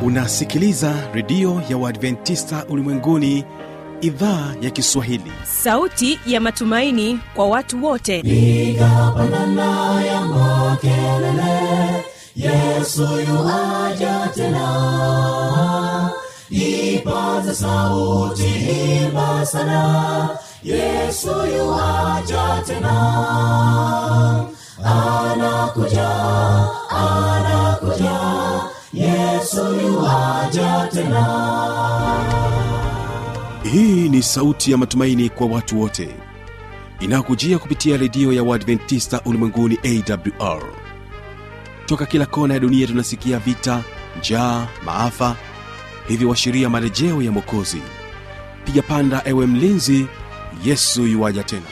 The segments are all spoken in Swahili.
unasikiliza redio ya uadventista ulimwenguni idhaa ya kiswahili sauti ya matumaini kwa watu wote piga pandana ya makelele yesu yuaja tena ipaza sauti imba sana yesu yuaja tena anakuja anakuja yesu yuaja tena hii ni sauti ya matumaini kwa watu wote inayokujia kupitia redio ya uadventista ulimwenguni awr toka kila kona ya dunia tunasikia vita njaa maafa hivyo washiria marejeo ya mwokozi piga panda ewe mlinzi yesu yuwaja tena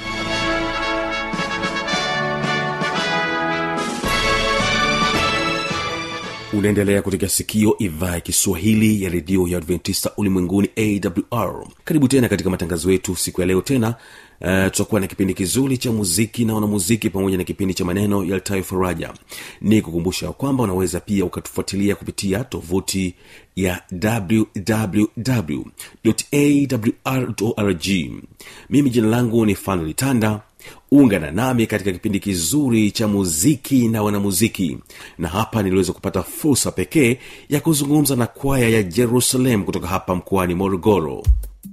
unaendelea kutegea sikio idhaa ya kiswahili ya redio ya adventista ulimwenguni awr karibu tena katika matangazo yetu siku ya leo tena uh, tutakuwa na kipindi kizuri cha muziki na wanamuziki pamoja na kipindi cha maneno yaltayo faraja ni kukumbusha kwamba unaweza pia ukatufuatilia kupitia tovuti ya wwwawrorg mimi jina langu ni fanuel tanda ungana nami katika kipindi kizuri cha muziki na wanamuziki na hapa niliweza kupata fursa pekee ya kuzungumza na kwaya ya jerusalem kutoka hapa mkoani morogoro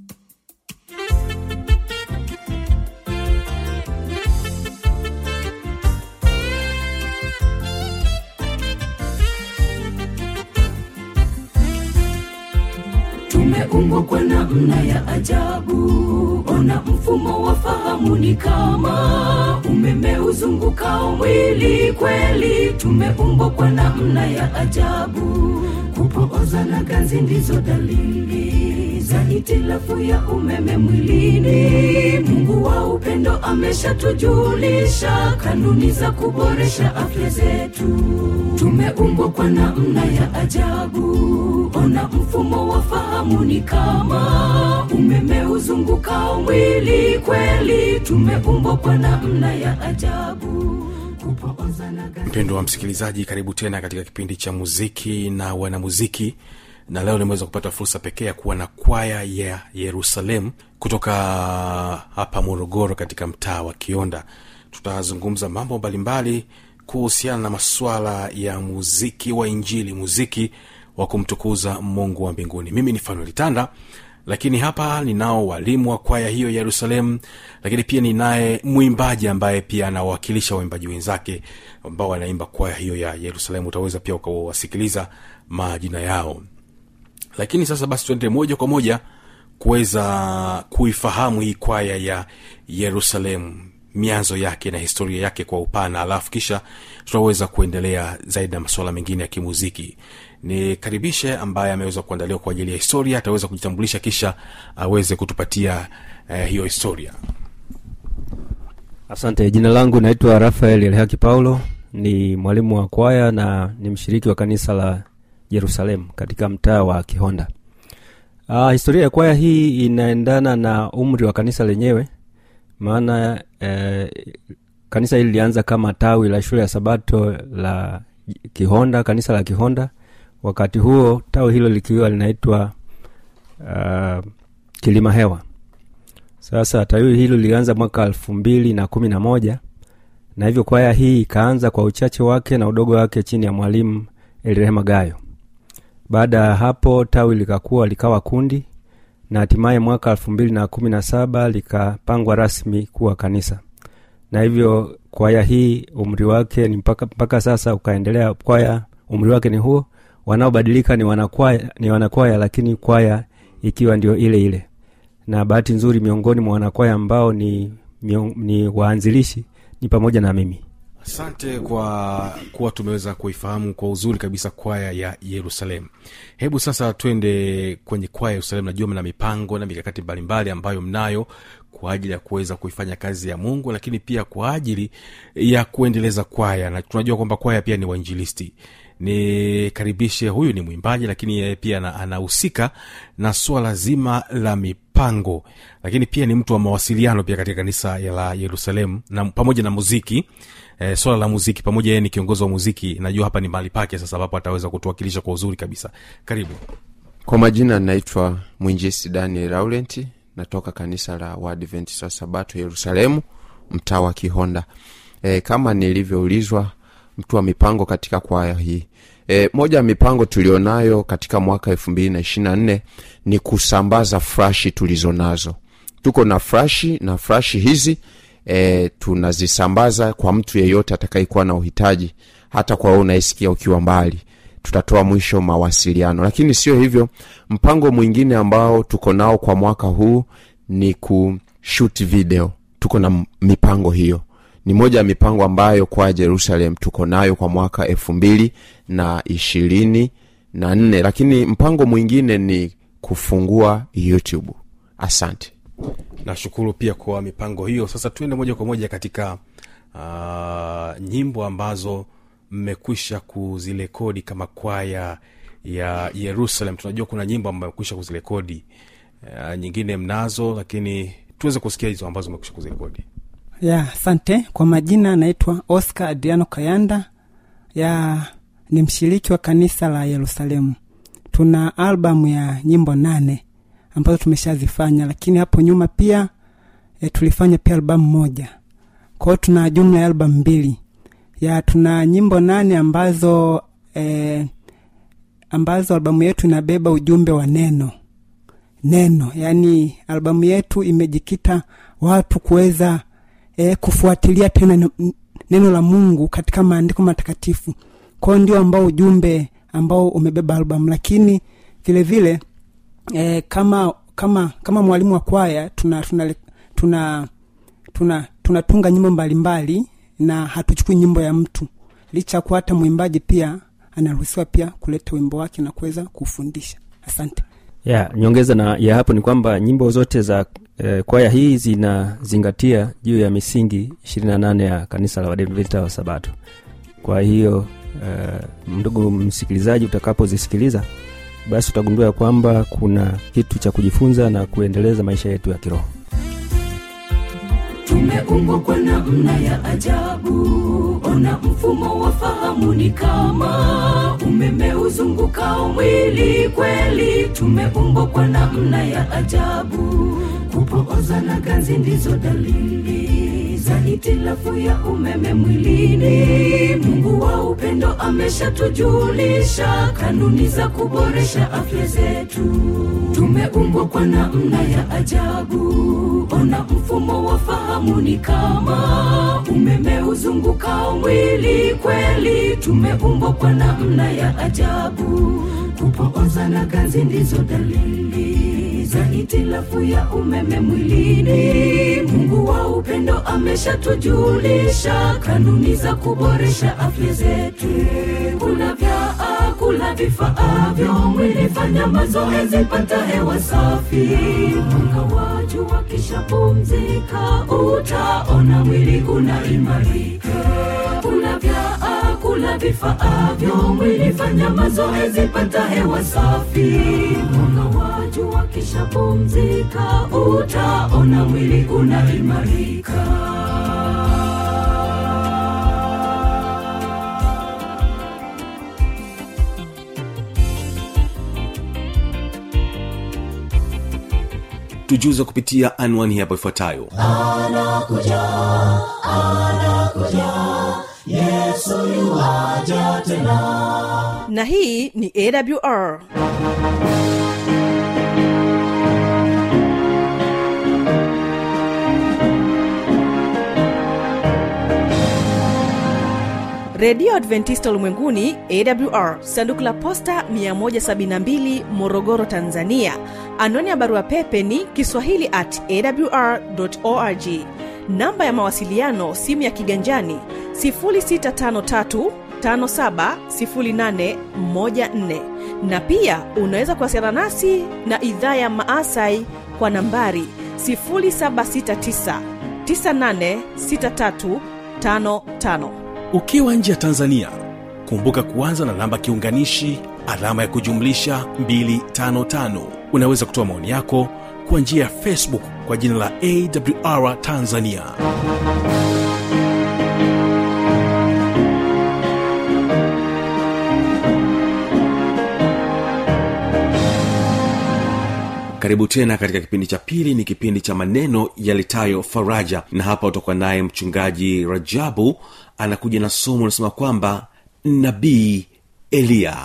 tumeumbwa kwa namna ya ajabu ona mfumo wa fahamu ni kama umeme uzungukao mwili kweli tumeumbwa kwa namna ya ajabu kupooza na ganzi ndizo dalili za hitilafu ya umeme mwilini mungu wa upendo ameshatujulisha kanuni za kuboresha afya zetu tumeumbwa kwa namna ya ajabu ona mfumo wa fahamu ni kama umeme uzungukao mwili kweli tumeumbwa kwa namna ya ajabu kupooza na ganzi mpendo wa msikilizaji karibu tena katika kipindi cha muziki na wanamuziki na leo nimeweza kupata fursa pekee ya kuwa na kwaya ya yerusalem kutoka hapa morogoro katika mtaa wa kionda tutazungumza mambo mbalimbali kuhusiana na masuala ya muziki wa injili muziki wa kumtukuza mungu wa mbinguni mimi ni fanueli tanda lakini hapa ninao walimu wa kwaya hiyo ya yerusalemu lakini pia ninaye mwimbaji ambaye pia anawakilisha waimbaji wenzake ambao wanaimba kwaya hiyo ya yerusalemu utaweza pia ukawasikiliza majina yao lakini sasa basi tuende moja kwa moja kuweza kuifahamu hii kwaya ya yerusalemu mianzo yake na historia yake kwa upana alafu kisha tutaweza kuendelea zaidi na masuala mengine ya kimuziki nikaribishe ambaye ameweza kuandaliwa kwa ajili ya historia ataweza kujitambulisha kisha aweze kutupatia eh, hiyo historia asante jina langu naitwa rafael elhaki paulo ni mwalimu wa kwaya na ni mshiriki wa kanisa la jerusalem katika mtaa wa kihonda uh, historia ya kwaya hii inaendana na umri wa kanisa lenyewe maana eh, kanisa hili lilianza kama tawi la shule ya sabato la kihonda kanisa la kihonda wakati huo tawi hilo likiwa linaitwa uh, kilima hewa sasa tawi hilo lilianza mwaka elfu mbili na kumi na moja na hivyo kwaya hii ikaanza kwa uchache wake na udogo wake chini ya mwalimu elirehema gayo baada ya hapo tawi likakuwa likawa kundi na hatimaye mwaka elfu mbili na kumi na saba likapangwa rasmi kuwa kanisa na hivyo kwaya hii umri wake ni mpaka, mpaka sasa ukaendelea kwaya umri wake ni huo wanaobadilika ni wanakwaya ni wanakwaya lakini kwaya ikiwa ndio ile ile na bahati nzuri miongoni mwa wanakwaya ambao ni, mion, ni waanzilishi ni pamoja na mimi asante kwa kuwa tumeweza kuifahamu kwa uzuri kabisa kwaya ya yerusalemu hebu sasa twende kwenye kwaya ya yerusalemu najua mna mipango na mikakati mbalimbali ambayo mnayo kwa ajili ya kuweza kuifanya kazi ya mungu lakini pia kwa ajili ya kuendeleza kwaya na tunajua kwamba kwaya pia ni wainjilisti nikaribishe huyu ni mwimbaji lakini yeye pia ana- anahusika na swala zima la mipango lakini pia ni mtu wa mawasiliano pia katika kanisa ya la yerusalemu na pamoja na muziki e, swala la muziki pamoja yeye ni kiongozi wa muziki najua hapa ni mahali pake sasa ambapo ataweza kutuwakilisha kwa uzuri kabisa karibu kwa majina naitwa mwinjisi daniel laurenti natoka kanisa la waadventist wa sabato yerusalemu mtaa wa kihonda e, kama nilivyoulizwa mtu wa mipango katika kwaya hii e, moja ya mipango tulionayo katika mwaka elfu mbili na ishiri na nne ni kusambaza frashi tulizo nazo tuko na frashi na frashi hizi e, tunazisambaza kwa mtu yeyote atakayekuwa na uhitaji hata kwa wewe unaisikia ukiwa mbali tutatoa mwisho mawasiliano lakini sio hivyo mpango mwingine ambao tuko nao kwa mwaka huu ni kushut video tuko na m- mipango hiyo ni moja ya mipango ambayo kwa jerusalem tuko nayo kwa mwaka elfu mbili na ishirini na nne lakini mpango mwingine ni kufungua youtube asante nashukuru pia kwa mipango hiyo sasa tuende moja kwa moja katika uh, nyimbo ambazo mmekwisha kuzirekodi kama kwaya ya yerusalem tunajua kuna nyimbo ambayo mmekwisha kuzirekodi uh, nyingine mnazo lakini tuweze kusikia hizo ambazo mmekwisha kuzirekodi ya asante kwa majina anaitwa oscar adriano kayanda ya ni mshiriki wa kanisa la yerusalemu tuna albamu ya nyimbo nane ambazo tumeshazifanya lakini hapo nyuma pia e, tulifanya pia albamu moja kwao tuna jumla ya albamu mbili ya tuna nyimbo nane ambazo e, ambazo albamu yetu inabeba ujumbe wa neno neno yaani albamu yetu imejikita watu kuweza e, kufuatilia tena n- neno la mungu katika maandiko matakatifu kwao ndio ambao ujumbe ambao umebeba albamu lakini vile vile e, kama kama kama mwalimu wa kwaya tuna tuna tuna tuna tunatunga nyimbo mbalimbali na hatuchukui nyimbo ya mtu licha ya kuwa hata mwimbaji pia anaruhusiwa pia kuleta wimbo wake na kuweza kufundisha asante ya nyongeza na ya hapo ni kwamba nyimbo zote za eh, kwaya hii zinazingatia juu ya misingi 28 ya kanisa la wadventista wa sabato kwa hiyo eh, ndugu msikilizaji utakapozisikiliza basi utagundua ya kwamba kuna kitu cha kujifunza na kuendeleza maisha yetu ya kiroho tumeumbwa kwa namna ya ajabu ona mfumo wa fahamu ni kama umeme uzungukao mwili kweli tumeumbwa kwa namna ya ajabu kupooza na ganzi ndizo dalili za hitilafu ya umeme mwilini mungu wa upendo ameshatujulisha kanuni za kuboresha afya zetu tumeumbwa kwa namna ya ajabu ona mfumo wa fahamu ni kama umeme uzungukao mwili kweli tumeumbwa kwa namna ya ajabu kupooza na ganzi ndizo dalili za hitilafu ya umeme mwilini mungu wa upendo ameshatujulisha kanuni za kuboresha afya zetu kula vya kula vifaavyo mwili fanya mazoezi pata hewa safi mwanga wa jua kisha pumzika utaona mwili unaimarika kula vya kula vifaavyo mwili fanya mazoezi pata hewa safi mwanga wa jua kisha pumzika utaona mwili unaimarika tujuze kupitia anwani hapo ifuatayo na hii ni awr redio adventista ulimwenguni awr sanduku la posta 172 morogoro tanzania anwani ya barua pepe ni kiswahili at awr org namba ya mawasiliano simu ya kiganjani 653 570814 na pia unaweza kuwasiliana nasi na idhaa ya maasai kwa nambari 769 986355 ukiwa nje ya tanzania kumbuka kuanza na namba kiunganishi alama ya kujumlisha 255 unaweza kutoa maoni yako kwa njia ya facebook kwa jina la awr tanzania karibu tena katika kipindi cha pili ni kipindi cha maneno yalitayo faraja na hapa utakuwa naye mchungaji rajabu anakuja na somo unasema kwamba nabii eliya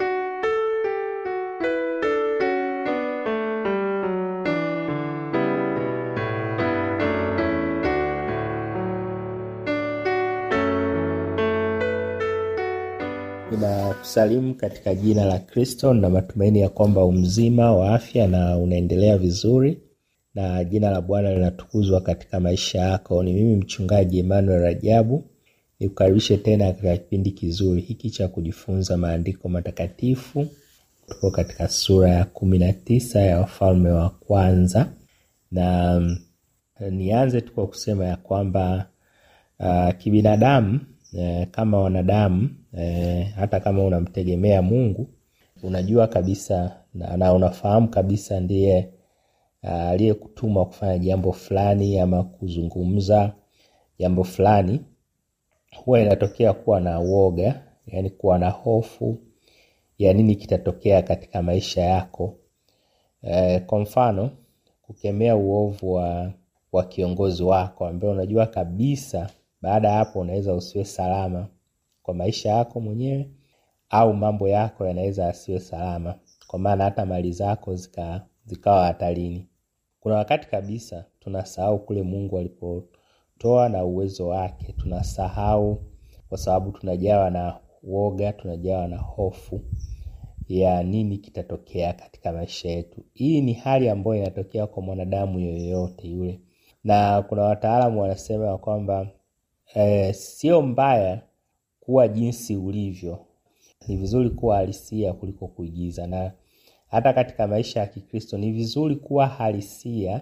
ninakusalimu katika jina la kristo na matumaini ya kwamba umzima wa afya na unaendelea vizuri na jina la bwana linatukuzwa katika maisha yako ni mimi mchungaji emmanuel rajabu nikukaribishe tena katika kipindi kizuri hiki cha kujifunza maandiko matakatifu tuko katika sura ya kumi na tisa ya wafalme wa kwanza na mm, nianze tu kwa kusema ya kwamba uh, kibinadamu eh, kama wanadamu eh, hata kama unamtegemea mungu unajua kabisa na, na unafahamu kabisa ndiye uh, aliyekutuma kufanya jambo fulani ama kuzungumza jambo fulani huwa inatokea kuwa na uoga yani kuwa na hofu ya nini kitatokea katika maisha yako e, kwa mfano kukemea uovu wa, wa kiongozi wako ambaye unajua kabisa baada ya hapo unaweza usiwe salama kwa maisha yako mwenyewe au mambo yako yanaweza asiwe salama kwa maana hata mali zako zika, zikawa hatarini kuna wakati kabisa tunasahau kule mungu alipotoa na uwezo wake tunasahau kwa sababu tunajawa na woga tunajawa na hofu ya nini kitatokea katika maisha yetu hii ni hali ambayo inatokea kwa mwanadamu yoyote yule na kuna wataalamu wanasema ya kwamba eh, sio mbaya kuwa jinsi ulivyo ni vizuri kuwa halisia kuliko kuigiza na hata katika maisha ya kikristo ni vizuri kuwa halisia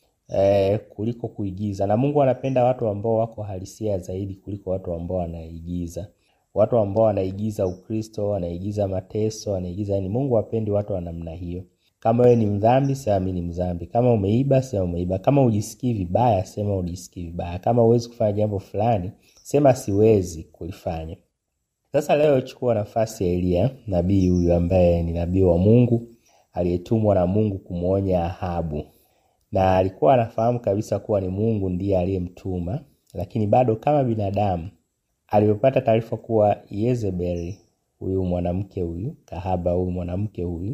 eh, kuliko kuigiza na mungu anapenda watu ambao wako halisia zaidi kuliko watu ambao wanaigiza watu ambao wanaigiza ukristo wanaigiza mateso wanaigiza yani mungu apendi watu wa namna hiyo kama wewe ni mdhambi sema mi ni mdhambi kama umeiba sema umeiba kama ujisikii vibaya sema ujisikii vibaya kama huwezi kufanya jambo fulani sema siwezi kulifanya sasa leo chukua nafasi ya eliya nabii huyu ambaye ni nabii wa mungu aliyetumwa na mungu kumwonya ahabu na alikuwa anafahamu kabisa kuwa ni mungu ndiye aliyemtuma lakini bado kama binadamu alipopata taarifa kuwa yezebeli huyu mwanamke huyu kahaba huyu mwanamke huyu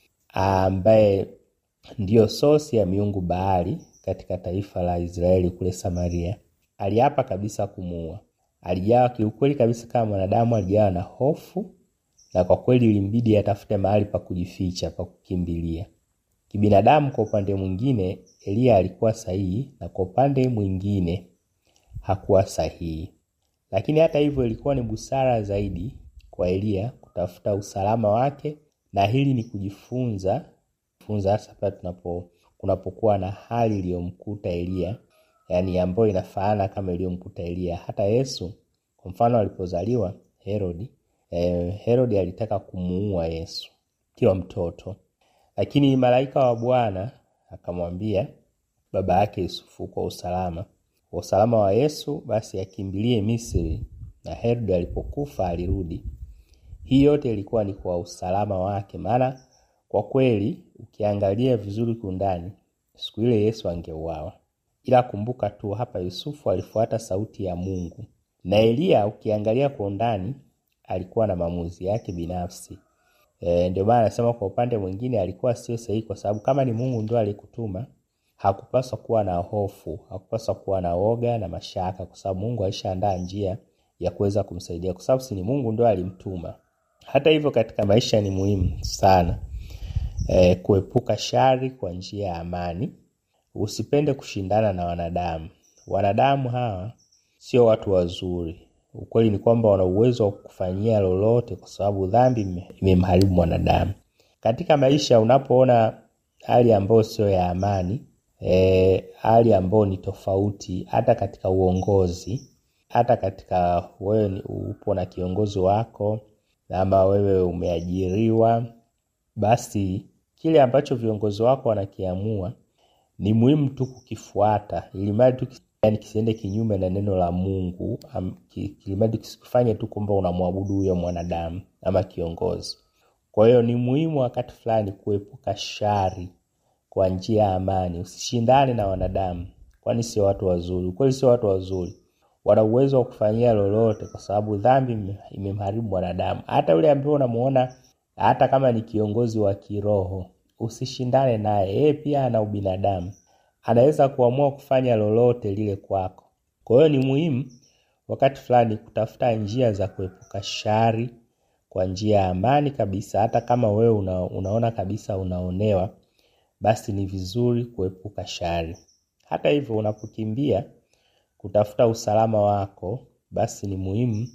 ambaye ndiyo sosi ya miungu baali katika taifa la israeli kule samaria aliapa kabisa kumuua alijawa kiukweli kabisa kama mwanadamu alijawa na hofu na kwa kweli ilimbidi atafute mahali pa kujificha pa kukimbilia kibinadamu kwa upande mwingine eliya alikuwa sahihi na kwa upande mwingine hakuwa sahihi lakini hata hivyo ilikuwa ni busara zaidi kwa eliya kutafuta usalama wake na hili ni kujifunza funza hasa pale tunapo kunapokuwa na hali iliyomkuta eliya yani ambayo inafaana kama iliyomkuta eliya hata yesu kwa mfano alipozaliwa herodi eh, herodi alitaka kumuua yesu kiwa mtoto lakini malaika wa bwana akamwambia baba yake yusufu kwa usalama kwa usalama wa yesu basi akimbilie misri na herodi alipokufa alirudi hii yote ilikuwa ni kwa usalama wake maana kwa kweli ukiangalia vizuri kundani siku ile yesu angeuawa ila kumbuka tu hapa yusufu alifuata sauti ya mungu na eliya ukiangalia kwa undani alikuwa na maamuzi yake binafsi e, ndio maana anasema kwa upande mwingine alikuwa sio sahihi kwa sababu kama ni mungu ndio aliyekutuma hakupaswa kuwa na hofu hakupaswa kuwa na oga na mashaka kwa sababu mungu alishaandaa njia ya kuweza kumsaidia kwa sababu si ni mungu ndio alimtuma hata hivyo katika maisha ni muhimu sana e, kuepuka shari kwa njia ya amani usipende kushindana na wanadamu wanadamu hawa sio watu wazuri ukweli ni kwamba wana uwezo wa kufanyia lolote kwa sababu dhambi imemharibu mwanadamu katika maisha unapoona hali ambayo sio ya amani e, hali ambayo ni tofauti hata katika uongozi hata katika wewe ni- upo na kiongozi wako ama wewe umeajiriwa basi kile ambacho viongozi wako wanakiamua ni muhimu tu kukifuata ili mradi tu yani kisiende kinyume na neno la mungu am- ki- ili mradi kisikufanye tu kwamba unamwabudu huyo mwanadamu ama kiongozi kwa hiyo ni muhimu wakati fulani kuepuka shari kwa njia ya amani usishindane na wanadamu kwani sio watu wazuri ukweli sio watu wazuri wana uwezo wa kufanyia lolote kwa sababu dhambi ime- imemharibu mwanadamu hata yule ambaye unamuona hata kama ni kiongozi wa kiroho usishindane naye yeye pia ana ubinadamu anaweza kuamua kufanya lolote lile kwako kwa hiyo ni muhimu wakati fulani kutafuta njia za kuepuka shari kwa njia ya amani kabisa hata kama wewe una, unaona kabisa unaonewa basi ni vizuri kuepuka shari hata hivyo unapokimbia kutafuta usalama wako basi ni muhimu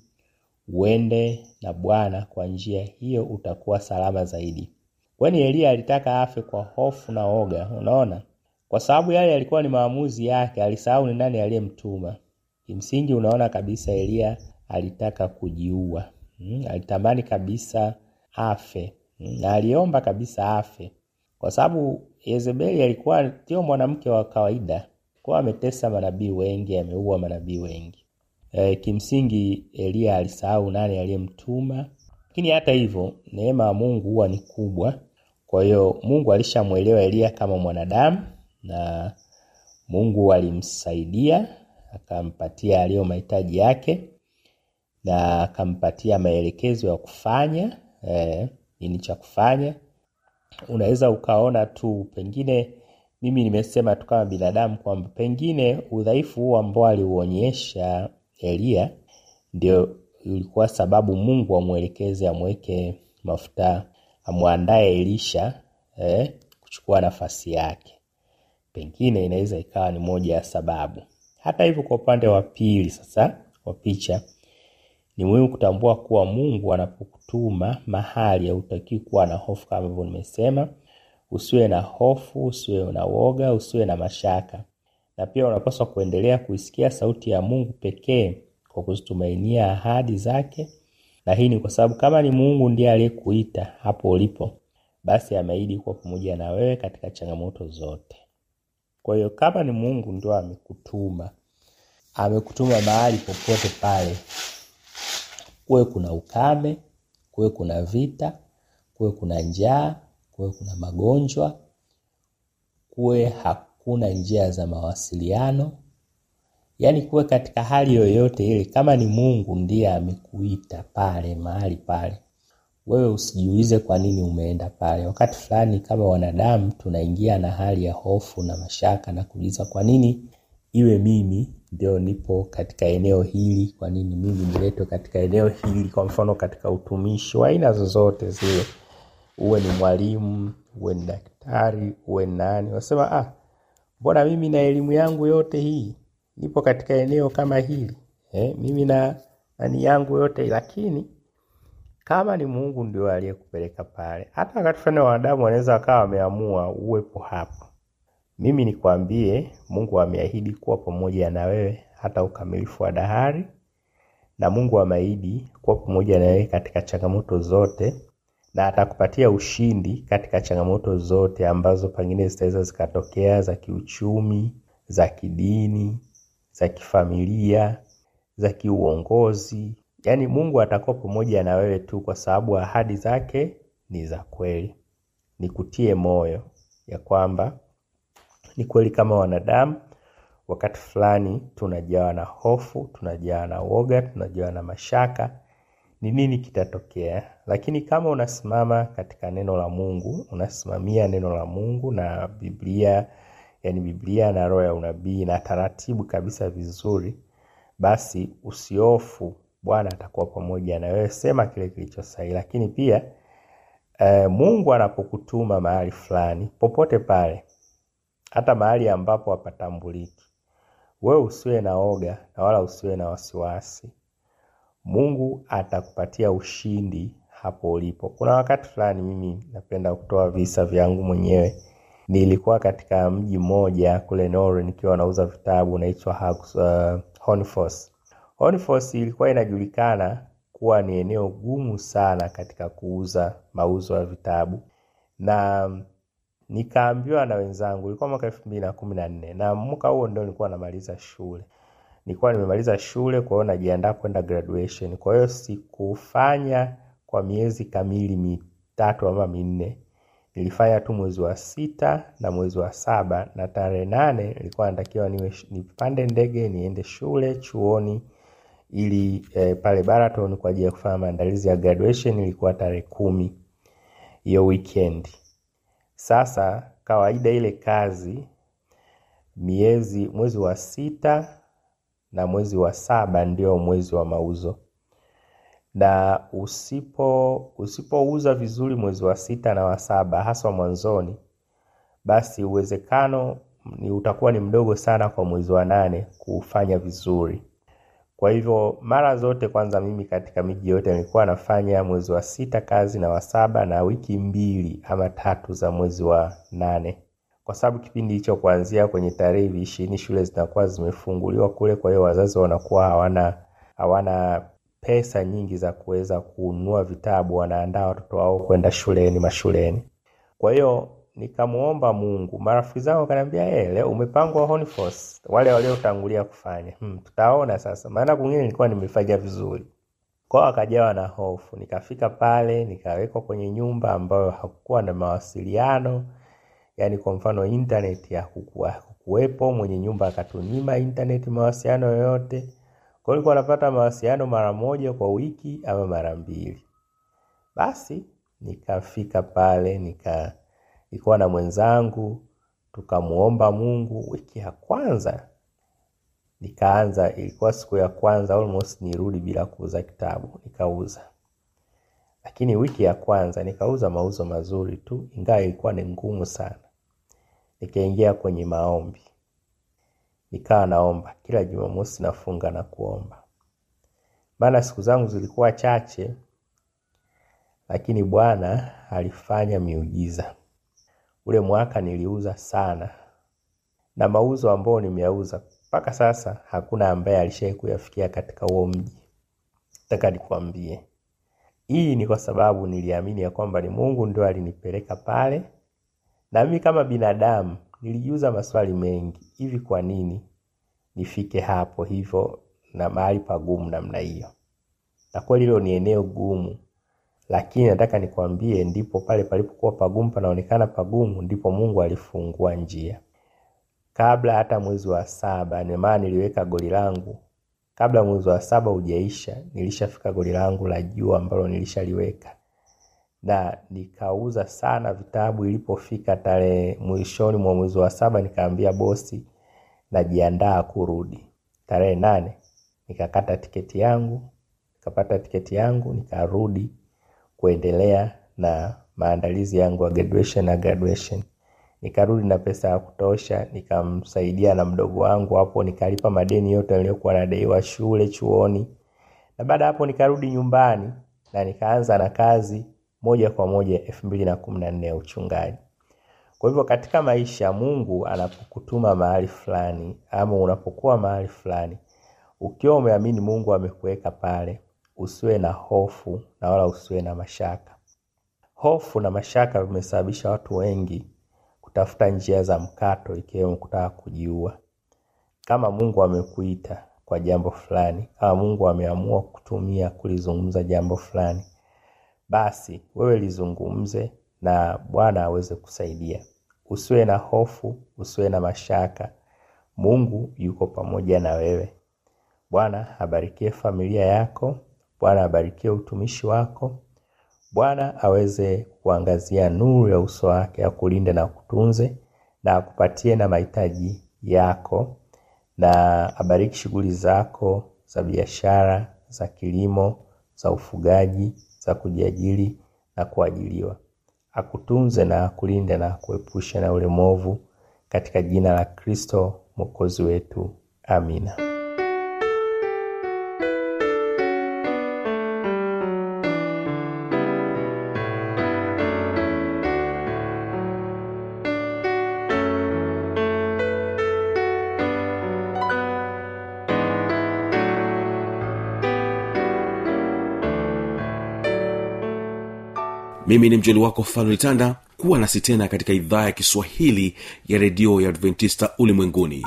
uende na bwana kwa njia hiyo utakuwa salama zaidi kwani eliya alitaka afe kwa hofu na oga unaona kwa sababu yale yalikuwa ni maamuzi yake alisahau ni nani aliyemtuma kimsingi unaona kabisa eliya alitaka kujiua mm, alitamani kabisa afe mm, na aliomba kabisa afe kwa sababu Yezebeli alikuwa sio mwanamke wa kawaida, kuwa ametesa manabii wengi, ameua manabii wengi. E, kimsingi Eliya alisahau nani aliyemtuma, lakini hata hivyo neema ya Mungu huwa ni kubwa. Kwa hiyo Mungu alishamwelewa Eliya kama mwanadamu na Mungu alimsaidia akampatia aliyo mahitaji yake na akampatia maelekezo ya kufanya eh, nini cha kufanya unaweza ukaona tu pengine mimi nimesema tu kama binadamu kwamba pengine udhaifu huu ambao aliuonyesha Eliya ndio ilikuwa sababu Mungu amwelekeze amweke mafuta amwandae Elisha eh, kuchukua nafasi yake. Pengine inaweza ikawa ni moja ya sababu. Hata hivyo, kwa upande wa pili sasa wa picha ni muhimu kutambua kuwa Mungu anapokutuma mahali hautakiwi kuwa na hofu, kama hivyo nimesema. Usiwe na hofu, usiwe na woga, usiwe na mashaka, na pia unapaswa kuendelea kuisikia sauti ya Mungu pekee kwa kuzitumainia ahadi zake. Na hii ni kwa sababu kama ni Mungu ndiye aliyekuita hapo ulipo, basi ameahidi kuwa pamoja na wewe katika changamoto zote. Kwa hiyo kama ni Mungu ndio amekutuma, amekutuma mahali popote pale, kuwe kuna ukame, kuwe kuna vita, kuwe kuna njaa, kuwe kuna magonjwa, kuwe hakuna njia za mawasiliano, yaani kuwe katika hali yoyote ile, kama ni Mungu ndiye amekuita pale mahali pale, wewe usijiulize kwa nini umeenda pale. Wakati fulani kama wanadamu tunaingia na hali ya hofu na mashaka na kuuliza kwa nini iwe mimi ndio nipo katika eneo hili, kwa nini mimi niletwe katika eneo hili? Kwa mfano katika utumishi wa aina zozote zile, uwe ni mwalimu, uwe ni daktari, uwe ni nani, unasema ah, mbona mimi na elimu yangu yote hii nipo katika eneo kama hili eh, mimi na nani yangu yote, lakini kama ni Mungu ndio aliyekupeleka pale, hata wakati fulani wanadamu wanaweza wakawa wameamua uwepo hapo. Mimi nikwambie, Mungu ameahidi kuwa pamoja na wewe hata ukamilifu wa dahari, na Mungu ameahidi kuwa pamoja na wewe katika changamoto zote, na atakupatia ushindi katika changamoto zote ambazo pengine zitaweza zikatokea, za kiuchumi, za kidini, za kifamilia, za kiuongozi. Yaani Mungu atakuwa pamoja na wewe tu, kwa sababu ahadi zake ni za kweli. Nikutie moyo ya kwamba ni kweli kama wanadamu wakati fulani tunajawa na hofu, tunajawa na woga, tunajawa na mashaka, ni nini kitatokea. Lakini kama unasimama katika neno la Mungu, unasimamia neno la Mungu na Biblia, yani Biblia na roho ya unabii na taratibu kabisa vizuri, basi usiofu, Bwana atakuwa pamoja na wewe. Sema kile kilicho sahihi. Lakini pia eh, Mungu anapokutuma mahali fulani, popote pale hata mahali ambapo hapatambuliki, wewe usiwe na oga na wala usiwe na wasiwasi. Mungu atakupatia ushindi hapo ulipo. Kuna wakati fulani, mimi napenda kutoa visa vyangu mwenyewe. Nilikuwa katika mji mmoja kule Norway nikiwa nauza vitabu, unaitwa uh, Honfors. Honeyforce ilikuwa inajulikana kuwa ni eneo gumu sana katika kuuza mauzo ya vitabu na nikaambiwa na wenzangu, ilikuwa mwaka elfu mbili na kumi na nne na mwaka huo ndio nilikuwa namaliza shule. Nilikuwa nimemaliza shule, kwa hiyo najiandaa kwenda graduation. Kwa hiyo sikufanya kwa miezi kamili mitatu ama minne, nilifanya tu mwezi wa sita na mwezi wa saba, na tarehe nane nilikuwa natakiwa niwe nipande ndege niende shule chuoni ili eh, pale Baraton kwa ajili ya kufanya maandalizi ya graduation. Ilikuwa tarehe kumi hiyo weekend. Sasa kawaida ile kazi miezi mwezi wa sita na mwezi wa saba ndio mwezi wa mauzo, na usipo usipouza vizuri mwezi wa sita na wa saba haswa mwanzoni, basi uwezekano ni utakuwa ni mdogo sana kwa mwezi wa nane kufanya vizuri. Kwa hivyo mara zote, kwanza mimi katika miji yote nilikuwa nafanya mwezi wa sita kazi na wa saba na wiki mbili ama tatu za mwezi wa nane, kwa sababu kipindi hicho kuanzia kwenye tarehe ishirini shule zinakuwa zimefunguliwa kule. Kwa hiyo wazazi wanakuwa hawana hawana pesa nyingi za kuweza kununua vitabu, wanaandaa watoto wao kwenda shuleni mashuleni. Kwa hiyo nikamuomba Mungu. Marafiki zangu wakaniambia, eh, leo umepangwa Honeyforce, wale waliotangulia kufanya. Hmm, tutaona sasa, maana kwingine nilikuwa nimefanya vizuri. Kwao wakajawa na hofu. Nikafika pale, nikawekwa kwenye nyumba ambayo hakukuwa na mawasiliano, yaani kwa mfano internet ya hakukuwepo. Mwenye nyumba akatunyima internet mawasiliano yoyote. Kwa hiyo nilikuwa napata mawasiliano mara moja kwa wiki ama mara mbili. Basi nikafika pale nika nilikuwa na mwenzangu tukamuomba Mungu. Wiki ya kwanza nikaanza, ilikuwa siku ya kwanza almost nirudi bila kuuza kitabu, nikauza. Lakini wiki ya kwanza nikauza mauzo mazuri tu, ingawa ilikuwa ni ngumu sana. Nikaingia kwenye maombi, nikawa naomba kila Jumamosi, nafunga na kuomba, maana siku zangu zilikuwa chache, lakini Bwana alifanya miujiza. Ule mwaka niliuza sana, na mauzo ambayo nimeyauza mpaka sasa hakuna ambaye alishawahi kuyafikia katika huo mji. Nataka nikwambie, hii ni kwa sababu niliamini ya kwamba ni Mungu ndio alinipeleka pale, na mimi kama binadamu nilijiuza maswali mengi, hivi kwa nini nifike hapo hivyo na mahali pagumu namna hiyo? Na kweli hilo ni eneo gumu lakini nataka nikwambie, ndipo pale palipokuwa pagumu, panaonekana pagumu, ndipo Mungu alifungua njia. Kabla hata mwezi wa saba, ni maana niliweka goli langu kabla mwezi wa saba hujaisha, nilishafika goli langu la juu ambalo nilishaliweka, na nikauza sana vitabu. Ilipofika tarehe mwishoni mwa mwezi wa saba, nikaambia bosi najiandaa kurudi. Tarehe nane nikakata tiketi yangu, nikapata tiketi yangu, nikarudi kuendelea na maandalizi yangu ya graduation na graduation. Nikarudi na pesa ya kutosha, nikamsaidia na mdogo wangu hapo, nikalipa madeni yote niliyokuwa nadaiwa shule, chuoni, na baada hapo nikarudi nyumbani na nikaanza na kazi moja kwa moja elfu mbili na kumi na nne ya uchungaji. Kwa hivyo katika maisha, Mungu anapokutuma mahali fulani ama unapokuwa mahali fulani, ukiwa umeamini Mungu amekuweka pale usiwe na hofu na wala usiwe na mashaka. Hofu na mashaka vimesababisha watu wengi kutafuta njia za mkato, ikiwemo kutaka kujiua. Kama Mungu amekuita kwa jambo fulani, kama Mungu ameamua kutumia kulizungumza jambo fulani, basi wewe lizungumze na Bwana aweze kusaidia. Usiwe na hofu, usiwe na mashaka. Mungu yuko pamoja na wewe. Bwana abarikie familia yako. Bwana abarikie utumishi wako. Bwana aweze kuangazia nuru ya uso wake, akulinde na kutunze, na akupatie na mahitaji yako, na abariki shughuli zako za biashara, za kilimo, za ufugaji, za kujiajiri na kuajiliwa. Akutunze na akulinde na akuepushe na ule mwovu, katika jina la Kristo mwokozi wetu, amina. mimi ni mjoli wako falolitanda kuwa nasi tena katika idhaa ya kiswahili ya redio ya adventista ulimwenguni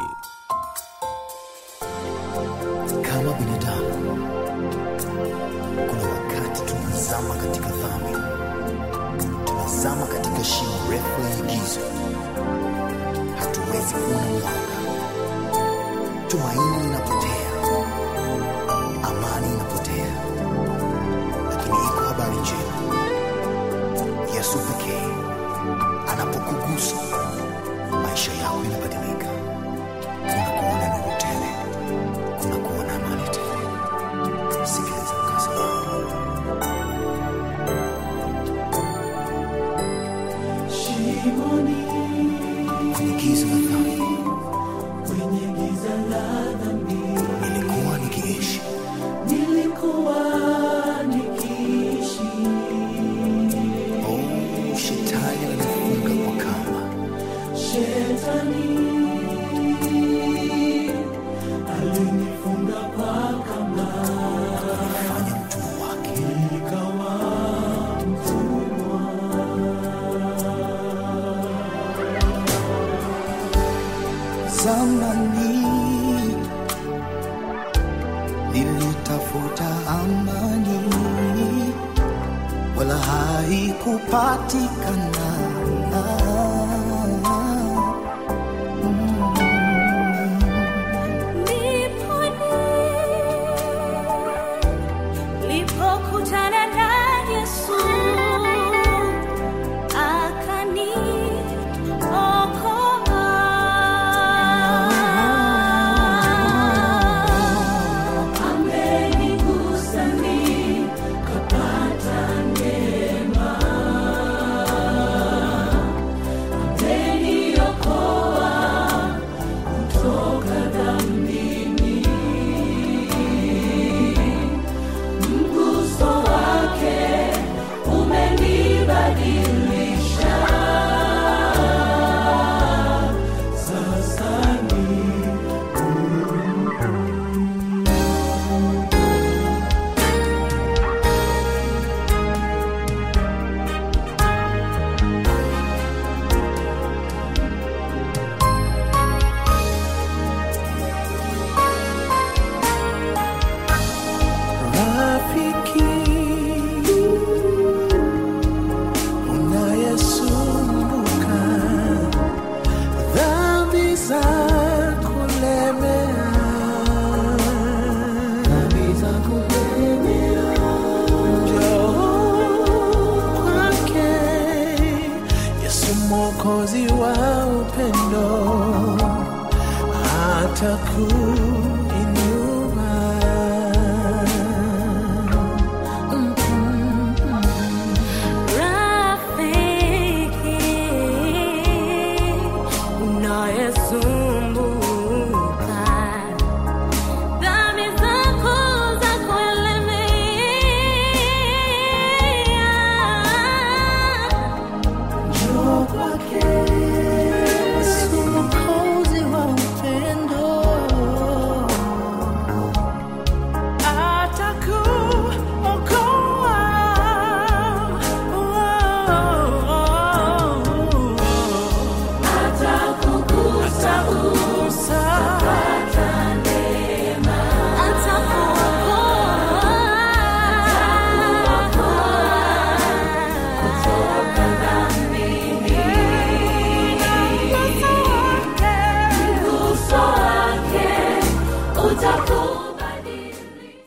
kama binadamu kuna wakati tunazama katika dhambi tunazama katika shimo refu la giza hatuwezi kuona mwanga tumaini linapotea amani inapotea lakini iko habari njema yesu pekee anapokugusa maisha yako yanabadilika unakuwa na nuru tele unakuwa na amani tele sikiliza mkazi wako kwenye giza la dhambi nilikuwa nikiishi oh, shetani alinifunga kwa kamba akanifanya mtumwa wake zamani nilitafuta amani wala haikupatikana Nilipokutana na Yesu akaniokoa. Amenigusa nikapata neema. Ameniokoa kutoka dhambini. Mguso wake umenibadilisha. Sasa ni rafiki unayesumbuka dhambi za kulemea dhambi za kulemea njoo kwake yesu mwokozi wa upendo ataku